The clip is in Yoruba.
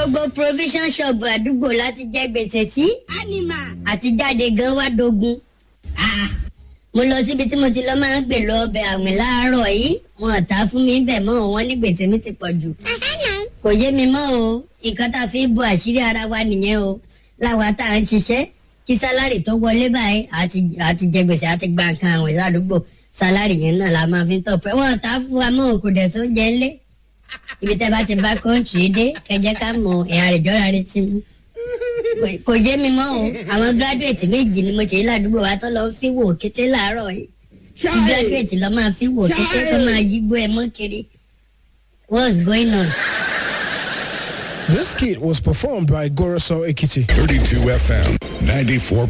gbogbo provision shop àdúgbò láti jẹ gbèsè sí ánìmà. àti jáde gan wá dogun. Ah, mo lọ síbi tí mo ti lọ máa ń gbè lọ ọbẹ̀ àwìn láàárọ̀ yìí wọn ò ta fún mi bẹ̀ mọ́ wọn ní gbèsè mi ti pọ̀ jù. kò yé mi mọ́ o nǹkan tá a fi ń bo àṣírí ara wa nìyẹn o láwa tá à ń ṣiṣẹ́ kí sálárì tó wọlé báyìí àti àti jẹ gbèsè àti gba nǹkan àwìn ládùúgbò sálárì yẹn náà la máa fi ń tọpẹ wọn ò ta fún wa mọ́ kò dẹ̀ sóúnjẹ ńlẹ̀ ibi tẹ́ bá ti bá kọ́ńtì dé kẹjẹ ká mọ ẹ̀yà rẹ̀ jọ́ra rẹ̀ ti mú kò- kò yé mi mọ́ o àwọn gíráduwétì méjì ni mo ṣe yí ládùúgbò wa tó lọ fi wò kété láàárọ̀ yìí kí gíráduwétì lọ máa fi wò kété tó máa yígbó ẹ mọ́ kiri what's going on. This kit was performed by Goroso Ekiti. 32 FM 94.